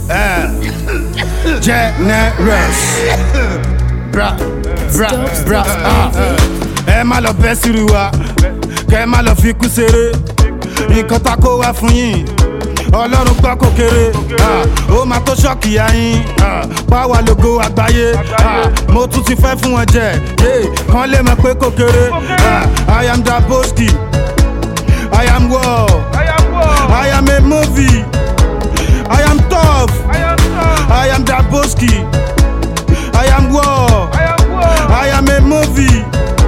generous bra bra bra ah. ẹ má lọ bẹ́ sírù wa kẹ má lọ fi kú seré nǹkan tá kó wá fún yín ọlọ́run gbọ́ kò kéré ah, ó máa tó ṣọ́ọ̀kì yáyín báwa lógo àgbáyé ah, mo tún ti fẹ́ fún wọn jẹ yeah, kán lè mọ̀ pé kò kéré ah, i am daboski i am war i am a movie i am tough i am daboski i am war i am a movie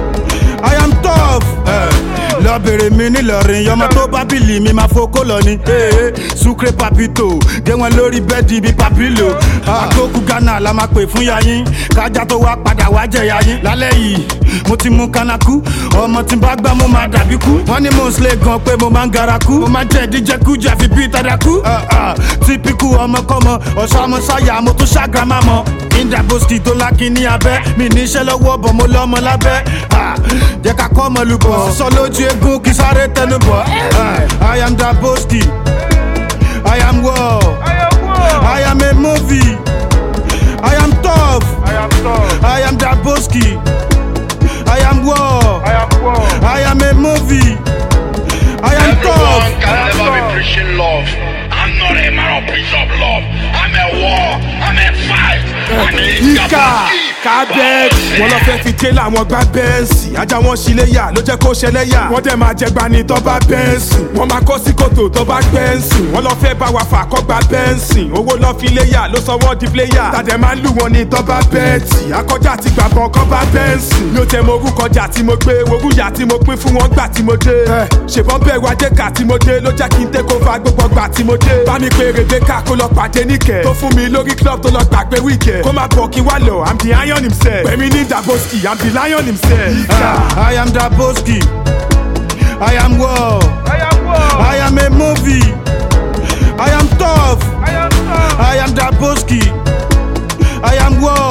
i am tough. Eh lọ bèrè mi nílọrin yọmọ tó bá bìlì mi máa fokó lọ ni. sucre papito gé wọn lórí bẹ́ẹ̀dì bíi papilo. àgókù ghana la máa pè fún yayin kájà tó wá padà wá jẹ yayin. lálẹ́ yìí mo ti mú kanaku ọmọ tí n bá gbá mo máa dàbí kú. wọ́n ní mo ń sílẹ̀ gan pé mo máa ń gara kú. mo máa jẹ́ ìdíjẹ́kú jàfi bíi tàdákú. típíkù ọmọkọ́mọ ọ̀ṣọ́mọṣáyà mo tún ṣàgàmà mọ́ indaboski tó lákin ní abẹ́ mi níṣẹ́ lọ́wọ́ bọ̀ mo lọ́mọ lábẹ́ jẹ́ ká kọ́ ọmọ lùbọ̀ sísọ lójú egun kí sáré tẹnu bọ̀ i am daboski i am war i am a movie i am tough i am daboski i am war i am a movie i am tough. Everyone can never be preaching love. I'm not a man of preach of love. I'm a war. I'm a fight. I'm a ìkà kábẹ́ẹ̀tì wọn lọ fẹ́ fi ké làwọn gbá bẹ́ẹ̀nsì ajá wọn ṣíléyà ló jẹ́ kó ṣẹlẹ́yà wọ́n dẹ̀ máa jẹgba ní tó bá bẹ́ẹ̀nsì wọ́n máa kó sí kòtò tó bá gbẹ́ẹ̀nsì wọ́n lọ fẹ́ bá wa fà kọ́ gba bẹ́ẹ̀nsì owó lọ fi léyà ló sọ wọ́n di pléyà tàdé máa ń lù wọn ní tó bá bẹ́ẹ̀tì akọjá ti gbà bọ̀ kọ́ bá bẹ́ẹ̀nsì mi ò tẹ mo orúkọ jà tí mo gbé orúyà tí mo pín fún wọn gbà tí mo dé ṣèbọn bẹ̀rù ajéka tí mo dé ló jẹ́ kí n tẹ́ kó fa gbogbo gbà tí mo dé bá mi pé rebeka kó lọ pàdé níkẹ́ tó fún mi lórí club tó lọ gbàgbé wíkẹ́ kó má bọ̀ kí wá lọ i'm the iron himself pẹ̀mí ní daboski i'm the lion himself. Ah, I am Daboski. I am war. I am a movie. I am tough. I am Daboski. I am war.